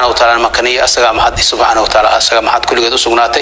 wa taala makaniya asagaa mahad subxaana wa taala asagaa mahad kulligeed u sugnaatay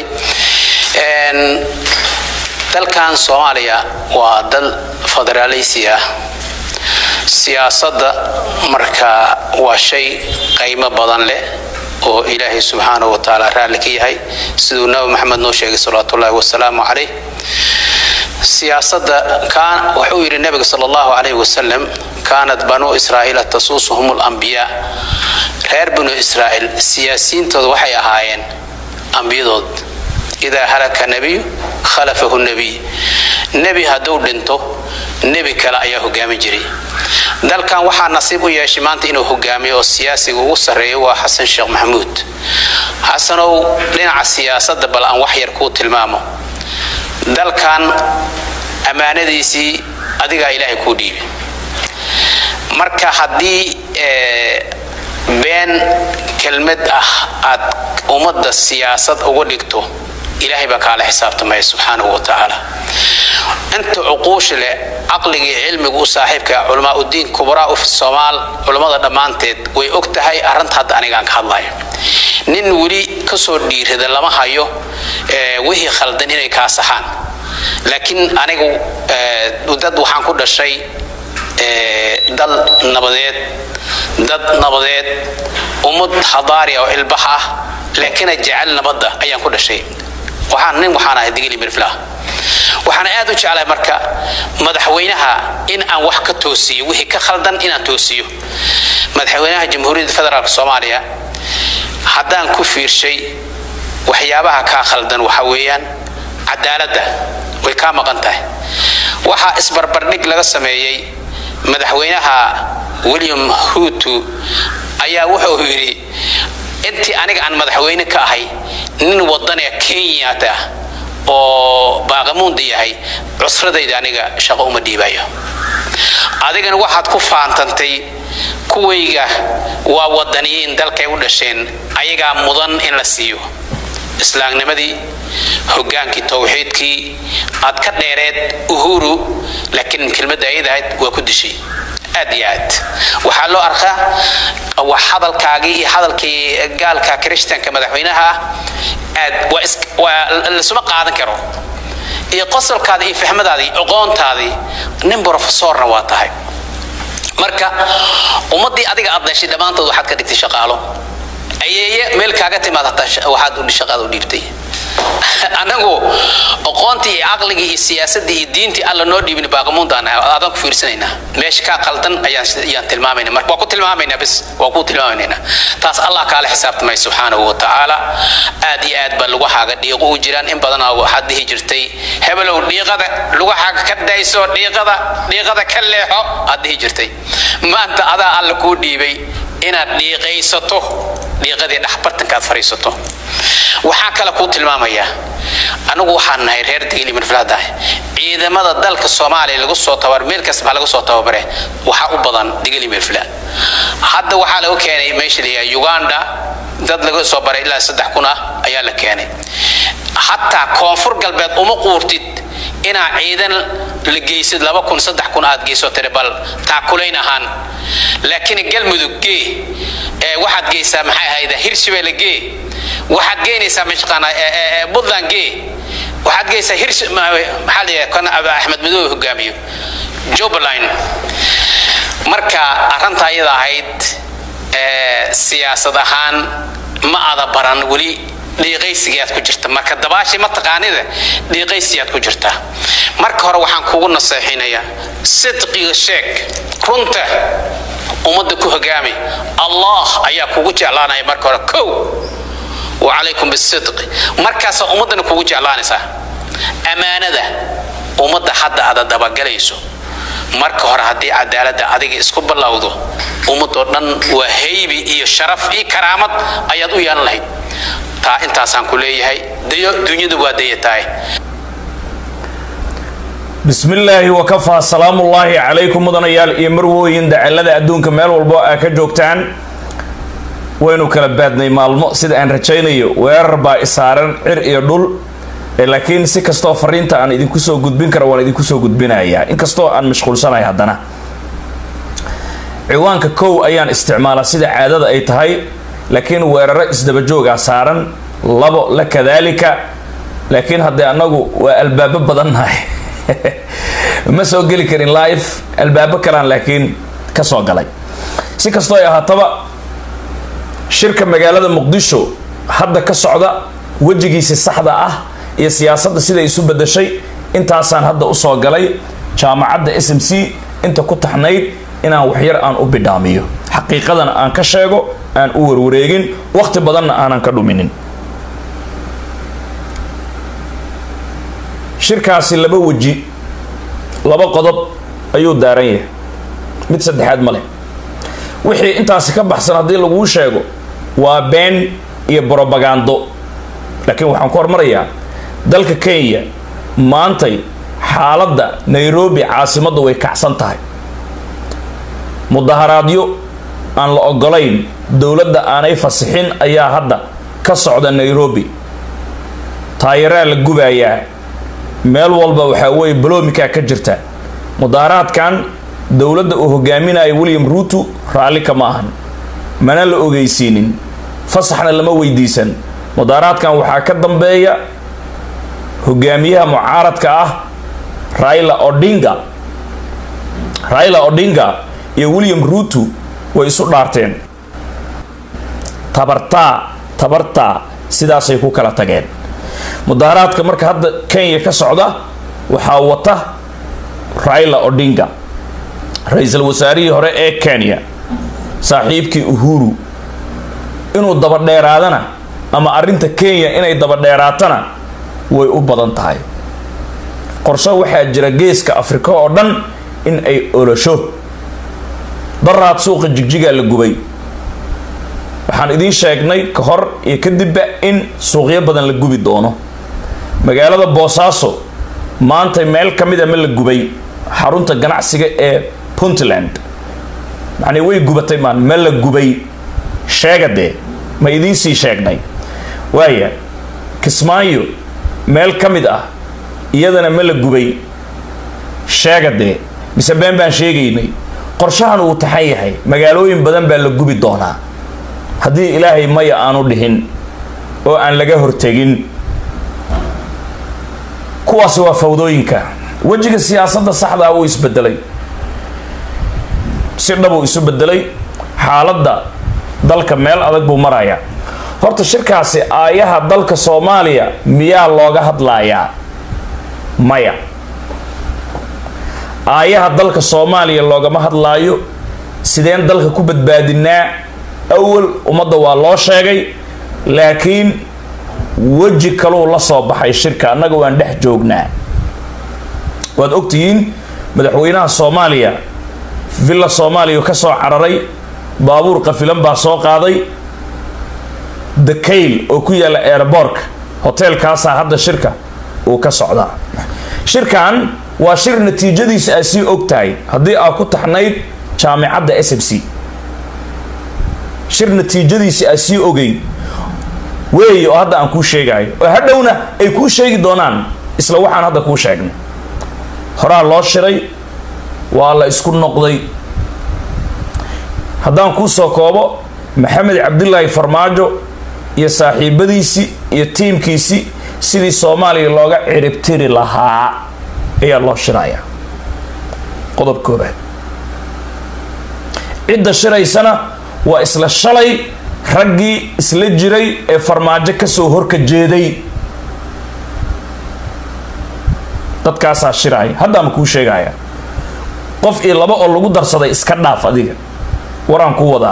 dalkan soomaaliya waa dal federaaleysi ah siyaasadda marka waa shay qaymo badan leh oo ilaahay subxaanahu wa tacaala raalli ka yahay siduu nabi maxamed noo sheegay salawaatuullahi wasalaamu calayh siyaasadda wuxuu yidhi nabiga sal allahu calayh wasalam kaanat banuu israa'iila tasuusuhum alambiyaa reer banu israa'iil siyaasiyiintooda waxay ahaayeen ambiyadood idaa halaka nebiyu khalafahu nebiy nebi hadduu dhinto nebi kale ayaa hogaamin jiray dalkan waxaa nasiib u yeeshay maanta inuu hogaamiyo oo siyaasiga ugu sarreeyo waa xasan sheekh maxamuud xasanow dhinaca siyaasadda bal aan wax yar kuu tilmaamo dalkan ammaanadiisii adigaa ilaahay kuu dhiibi marka haddii been kelmad ah aad ummadda siyaasad uga dhigto ilaahay baa kaala xisaabtamaya subxaanahu wa tacaala inta cuquusha leh caqligii cilmigu u saaxiibka culamaa udiin kubraa uf soomaal culammada dhammaanteed way og tahay arrinta hadda anigaan ka hadlayo nin weli kasoo dhiirada lama hayo wixii khaldan inay kaa saxaan laakiin anigu dad waxaan ku dhashay dal nabadeed dad nabadeed ummad hadaari oo ilbax ah laakina jecel nabadda ayaan ku dhashay waxaan nin waxaan ahay digili mirflah waxaan aad u jeclahay marka madaxweynaha in aan wax ka toosiyo wixii ka khaldan inaan toosiyo madaxweynaha jamhuuriyadda federaalk soomaaliya haddaan ku fiirshay waxyaabaha kaa khaldan waxa weeyaan cadaaladda way kaa maqan tahay waxaa isbarbardhig laga sameeyey madaxweynaha william huutu ayaa wuxuu yidhi intii aniga aan madaxweyne ka ahay nin wadanee kenyata oo baaqamuunda yahay cusradayda aniga shaqo uma dhiibayo adigana waxaad ku faantantay kuwayga waa wadaniyiin dalkay u dhasheen ayagaa mudan in la siiyo islaamnimadii hogaankii towxiidkii aad ka dheereed uhuru laakiin kelmadda ayadahayd waa ku dishay aad iyo aad waxaa loo arkaa wax hadalkaagii iyo hadalkii gaalka krishtanka madaxweynaha ah aad waa lasuma qaadan karo iyo qosolkaada iyo fahmadaadii aqoontaadii nin brofesorna waa tahay marka ummaddii adiga aad dhashay dhammaantood waxaad ka dhigtay shaqaalo ayeeye meel kaaga timaad hataa waxaad shaqaada u dhiibtay anagu aqoontii iyo caqligii iyo siyaasadii iyo diintii alla noo dhiibin baaqamuundaan aadaan ku fiirsanaynaa meesha kaa qaldan ayaan tilmaamayna marka waa ku tilmaamaynaa bis waa ku tilmaamaynaa taas allah kaala xisaabtamay subxaanahu wa tacaala aad iyo aad baa lugahaaga dhiiqo u jiraan in badanaa waxaad dhihi jirtay hebelow dhiiqada lugahaaga ka dayso dhiiqada dhiiqada ka leexo aad dhihi jirtay maanta adaa alla kuu dhiibay inaad dhiiqaysato dhiiqadii dhexbartankaad fadhiisato waxaa kale kuu tilmaamayaa anigu waxaan nahay reer digil imirflaadaah ciidamada dalka soomaaliya lagu soo tabar meel kastaba lagu soo tababare waxaa u badan digil imirfla hadda waxaa lagu keenay meesha la yidhaha uganda dad laga soo baray ilaa saddex kun ah ayaa la keenay hataa koonfur galbeed uma quurtid inaa ciidan la geysid laba kun saddex kun aad geyso tiri bal taakulayn ahaan laakiin galmudug gee waxaad geysaa maxay ahayd hirshabelle gee waxaad geynaysaa mashaqaana puntland gee waxaad geysaa hirsh maxaa la yidhaha kana aba axmed madoobe hogaamiyo jubbaland marka arrinta ayada ahayd siyaasad ahaan ma ada baran weli dhiiqaysigaad ku jirta marka dabaashii ma taqaanida dhiiqaysigaad ku jirta marka hore waxaan kugu naseexinayaa sidqiga sheeg runta ummadda ku hogaami allah ayaa kugu jeclaanaya marka hore kow wacalaykum bisidqi markaasaa ummaddana kugu jeclaanaysaa ammaanada ummadda hadda aada dabagalayso marka hore haddii cadaaladda adiga isku ballawdo ummadoo dhan waa haybi iyo sharaf iyo karaamad ayaad u yeelan lahayd taa intaasaan ku leeyahay dayo dunyadu waa dayatahay bismi illaahi wakafaa salaamullaahi calaykum mudanayaal iyo marwooyin dacalada adduunka meel walbo aa ka joogtaan waynu kala baadnay maalmo sida aan rajaynayo weerar baa isaaran cir iyo dhul laakiin si kastoo fariinta aan idinku soo gudbin kara waan idinku soo gudbinayaa inkastoo aan mashquulsanahay haddana ciwaanka kow ayaan isticmaalaa sida caadada ay tahay laakiin weeraro isdabajoogaa saaran labo la kadaalika laakiin haddee annagu waa albaabo badannahay ma soo geli karin live albaabo kalaan laakiin ka soo galay si kastoo ay ahaataba shirka magaalada muqdisho hadda ka socda wejigiisi saxda ah iyo siyaasadda siday isu bedashay intaasaan hadda usoo galay jaamacadda s m c inta ku taxnayd inaan waxyar aan u bidhaamiyo xaqiiqadana aan ka sheego aan u warwareegin waqti badanna aanan ka dhuminin shirkaasi laba weji laba qodob ayuu daaran yahay mid saddexaad ma leh wixii intaasi ka baxsan haddii laguu sheego waa been iyo brobagando laakiin waxaan ku hormarayaa dalka kenya maantay xaaladda nairobi caasimaddu way kacsan tahay mudaharaadyo aan la ogolayn dowladda aanay fasixin ayaa hadda ka socda nairobi taayaraa la gubayaa meel walba waxaa weeye baloomikaa ka jirta mudaharaadkan dowladda uu hogaaminayo william ruuto raalli kama ahan mana la ogeysiinin fasaxna lama weydiisan mudaharaadkan waxaa ka dambeeya hogaamiyaha mucaaradka ah raila odinga raila odinga iyo william ruuto way isu dhaarteen tabartaa tabartaa sidaasay ku kala tageen mudaharaadka marka hadda kenya ka socda waxaa wata raila odinga ra-iisul wasaarihii hore ee kenya saaxiibkii uhuru inuu dabadheeraadana ama arrinta kenya inay dabadheeraatana way u badan tahay qorshe waxaa jira geeska afrika oo dhan in ay olosho daraad suuqa jigjigaa la gubay waxaan idiin sheegnay ka hor iyo kadibba in suuqyo badan la gubi doono magaalada boosaaso maanta meel ka mid a ma la gubay xarunta ganacsiga ee puntland macnii way gubatay maan ma la gubay sheega dee ma idiinsii sheegnay waaya kismaayo meel ka mid ah iyadana ma la gubay sheega dee mise been baan sheegaynay qorshahan uu taxan yahay magaalooyin badan baa la gubi doonaa haddii ilaahay maya aanu dhihin oo aan laga hortegin kuwaasi waa fawdooyinka wejiga siyaasadda saxdaa wuu isbedelay si dhabuu isu bedelay xaaladda dalka meel adag buu marayaa horta shirkaasi aayaha dalka soomaaliya miyaa looga hadlayaa maya aayaha dalka soomaaliya loogama hadlaayo sideen dalka ku badbaadinaa awal ummadda waa loo sheegay laakiin weji kaluu la soo baxay shirka annaga waan dhex joognaa waad ogtihiin madaxweynaha soomaaliya villa soomaaliya ka soo cararay baabuur qafilan baa soo qaaday dakayl oo ku yaalla airboorka hoteelkaasaa hadda shirka uu ka socdaa shirkan waa shir natiijadiisa aad sii og tahay haddii aad ku taxnayd jaamicadda s m c shir natiijadiisa aad sii ogeyn weeye oo hadda aan kuu sheegayo oo hadhowna ay kuu sheegi doonaan isla waxaan hadda kuu sheegnay horaa loo shiray waa la isku noqday haddaan kuu soo koobo maxamed cabdilaahi farmaajo iyo saaxiibadiisii iyo tiimkiisii sidii soomaaliya looga ciribtiri lahaa ayaa loo shirayaa qodob koobaad cidda shiraysana waa isla shalay raggii isla jiray ee farmaajo kasoo horka jeeday dadkaasaa shiraaya haddaama kuu sheegaya qof iyo laba oo lagu darsaday iska dhaaf adiga waraan ku wadaa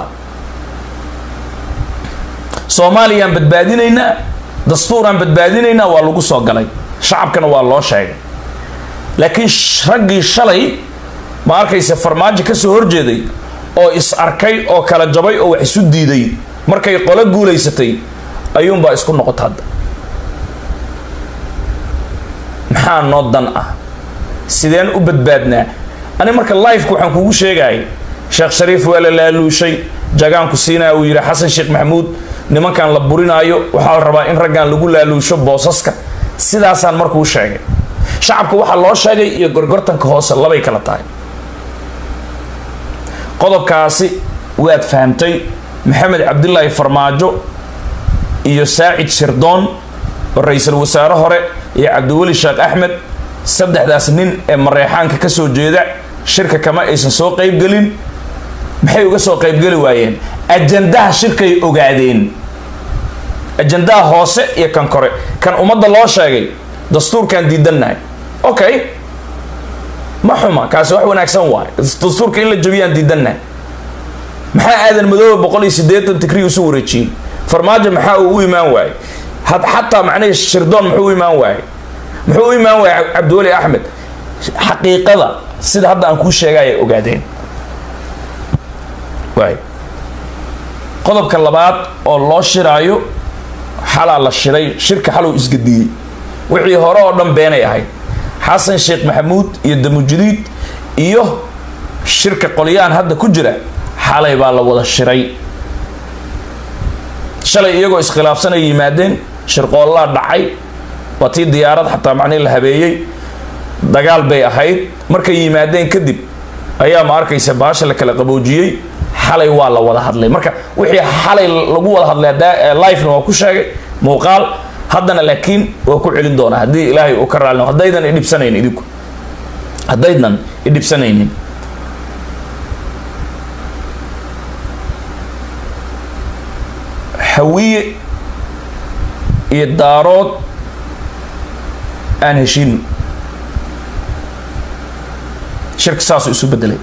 soomaaliyaan badbaadinaynaa dastuuraan badbaadinaynaa waa lagu soo galay shacabkana waa loo sheegay laakiin raggii shalay ma arkayse farmaajo kasoo horjeeday oo is arkay oo kala jabay oo wax isu diiday markay qolo guulaysatay ayuunbaa isku noqota hadda maxaa noo dan ah sideen u badbaadnaa ani marka lifeka waxaan kugu sheegaya sheekh shariif waa la laaluushay jagaanku siinaya uu yidhi xasan sheekh maxamuud nimankan la burinaayo waxaa la rabaa in raggan lagu laaluusho boosaska sidaasaan markuu sheegay shacabka waxaa loo sheegay iyo gorgortanka hoose labay kala tahay qodobkaasi waad fahamtay maxamed cabdilaahi farmaajo iyo saacid shirdoon oo ra-iisul wasaare hore iyo cabdiweli sheekh axmed saddexdaas nin ee mareexaanka ka soo jeeda shirka kama aysan soo qaybgelin maxay uga soo qaybgeli waayeen ajandaha shirkay ogaadeen ajandaha hoose iyo kan kore kan ummadda loo sheegay dastuurkaan diidannahay okay ma xuma kaasi wax wanaagsan waayo dastuurka in la jabiyaan diidannahay maxaa aadan madoobe boqol iyo siddeetan tikri usu wareejiyey farmaajo maxaa uu u imaan waayey had xataa macnihii shirdoon muxuu u imaan waayey muxuu u imaan waayey cabdiweli axmed xaqiiqada sida hadda aan kuu sheegay ay ogaadeen waay qodobka labaad oo loo shiraayo xalaa la shiray shirka xalow isgadiyey wixii hore oo dhan beenay ahayd xasan sheekh maxamuud iyo damujudiid iyo shirka qolyaan hadda ku jira xalay baa la wada shiray shalay iyagoo iskhilaafsanay yimaadeen shirqoollaa dhacay waa tii diyaarad xataa macnihi la habeeyey dagaal bay ahayd markay yimaadeen kadib ayaa ma arkaysa baasha la kala qaboojiyey xalay waa la wada hadlay marka wixii xalay lagu wada hadlay lifena waa ku sheegay muuqaal haddana laakiin waa ku celin doonaa haddii ilaahay uu ka raali haddaydan idhibsanayn idinku haddaydan idhibsanaynin hawiye iyo daarood aan heshiino shirka saasuu isu bedelay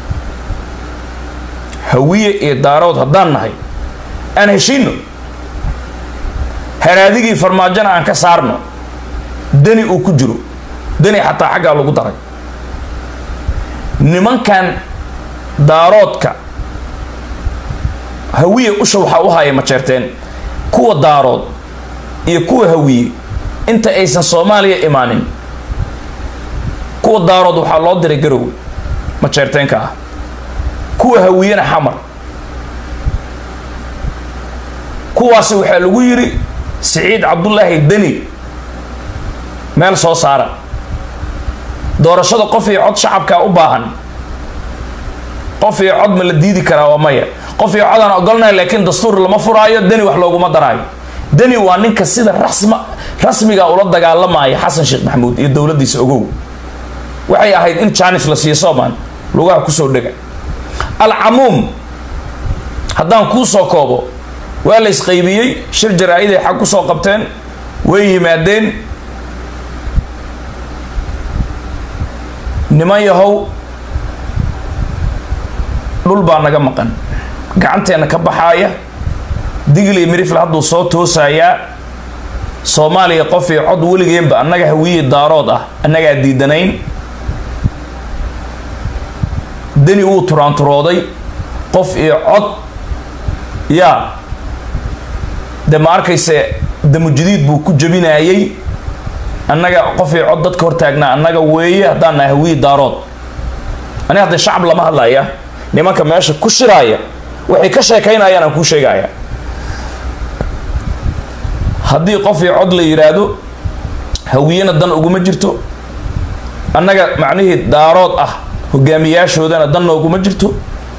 hawiye iyo daarood haddaan nahay aan heshiino haraadigii farmaajona aan ka saarno deni uu ku jiro deni xataa xaggaa lagu daray nimankan daaroodka hawiye usha waxaa u haya majeerteen kuwa daarood iyo kuwa hawiye inta aysan soomaaliya imaanin kuwa daarood waxaa loo diray garowe majeerteenka ah kuwa hawiyena xamar kuwaasi waxaa lagu yidhi siciid cabdullaahi deni meel soo saara doorashada qof iyo cod shacabkaa u baahan qof iyo cod ma la diidi karaa waa maya qof iyo codaan ogolnahay laakiin dastuur lama furaayo deni wax looguma daraayo deni waa ninka sida rasma rasmiga ula dagaalamaya xasan sheekh maxamuud iyo dowladdiisa ogow waxay ahayd in janis la siiyo soomaan lugaha kusoo dhega alcamuum haddaan kuu soo koobo waa la isqaybiyey shir jaraa-iday xag kusoo qabteen way yimaadeen niman yahow dhul baa naga maqan gacanteenna ka baxaaya digli mirifle hadduu soo toosayaa soomaaliya qof iyo cod weligeenba annaga hawiye daarood ah annagaa diidanayn deni wuu turaanturooday qof iyo cod yaa de ma arkayse damujudiid buu ku jabinayey annaga qof iyo cod dadka hortaagnaa annaga weeye haddaan nahay hawiye daarood ani hadda shacab lama hadlaya nimanka meesha ku shiraaya waxay ka sheekaynayaan aan kuu sheegaya haddii qof iyo cod la yidhaahdo hawiyena dan uguma jirto annaga macnihii daarood ah hogaamiyaashoodana dan nooguma jirto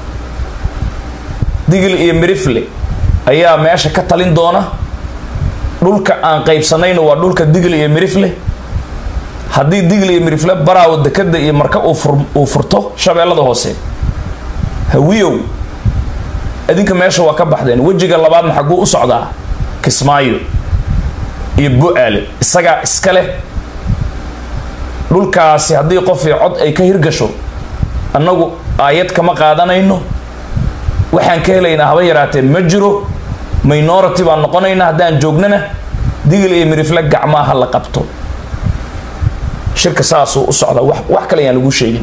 digil iyo mirifle ayaa meesha ka talin doona dhulka aan qaybsanayno waa dhulka digil iyo mirifle haddii digil iyo mirifle baraawo dekada iyo marka uu furto shabeellada hoose hawiyow idinka meesha waa ka baxdeen wejiga labaadna xagguu u socdaa kismaayo iyo bu-aale isagaa iska leh dhulkaasi haddii qof iyo cod ay ka hirgasho annagu aayad kama qaadanayno waxaan ka helaynaa haba yaraatee ma jiro minority baan noqonaynaa haddaan joognana digil iyo mirifle gacmaa ha la qabto shirka saasuu u socdaa wax wax kale ayaan lagu sheegin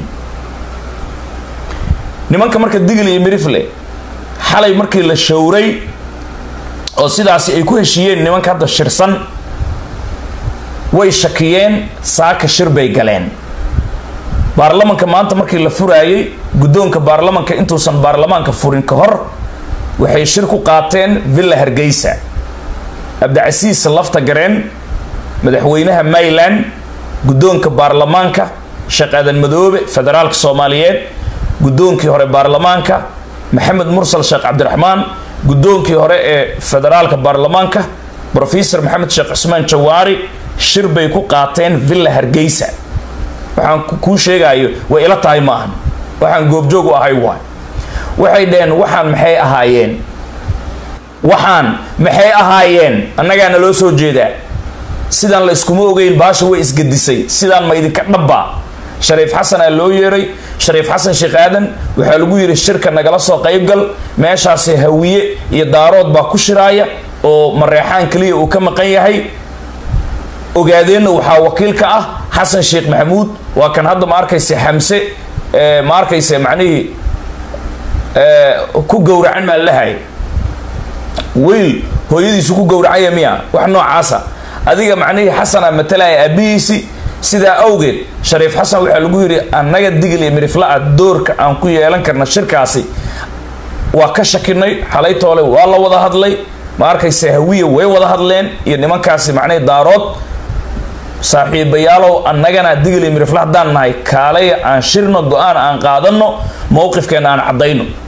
nimanka marka digil iyo mirifle xalay markii la showray oo sidaasi ay ku heshiiyeen nimanka hadda shirsan way shakiyeen saaka shir bay galeen baarlamanka maanta markii la furaayey guddoonka baarlamanka intuusan baarlamaanka furin ka hor waxay shir ku qaateen villa hargeysa cabdicasiis lafta gareen madaxweynaha mayland guddoonka baarlamaanka sheekh aadan madoobe federaalka soomaaliyeed guddoonkii hore baarlamaanka maxamed mursal sheekh cabdiraxmaan guddoonkii hore ee federaalka baarlamaanka brofesor maxamed sheekh cusmaan jawaari shir bay ku qaateen villa hargeysa waxaan kuu sheegayo way ila tahay ma ahan waxaan goobjoog u ahay waay waxay dhaheen waxaan maxay ahaayeen waxaan maxay ahaayeen annagaana loo soo jeedaa sidaan la iskuma ogeyn baasha way isgedisay sidaan ma idinka dhabbaa shariif xasanaa loo yeeray shariif xasan sheekh aadan waxaa lagu yidhi shirka nagala soo qaybgal meeshaasi hawiye iyo daarood baa ku shiraaya oo mareexaan keliya uu ka maqan yahay ogaadeenna waxaa wakiil ka ah xasan sheekh maxamuud waa kan hadda ma arkayse xamse ma arkayse macnihii ku gowracan maa lahay wiil hooyadiisu ku gowracanya miya wax noocaasa adiga macnihii xasana matalaya aabihiisi sidaa awgeed shariif xasan waxaa lagu yidhi annaga digil iyo mirifla-a doorka aan ku yeelan karna shirkaasi waa ka shakinay xalaytoole waa la wada hadlay ma arkayse hawiya way wada hadleen iyo nimankaasi macnihii daarood saaxiibayaalow annagana digil iyo mirifla haddaan nahay kaalaya aan shirno go-aan aan qaadano mowqifkeena aan caddayno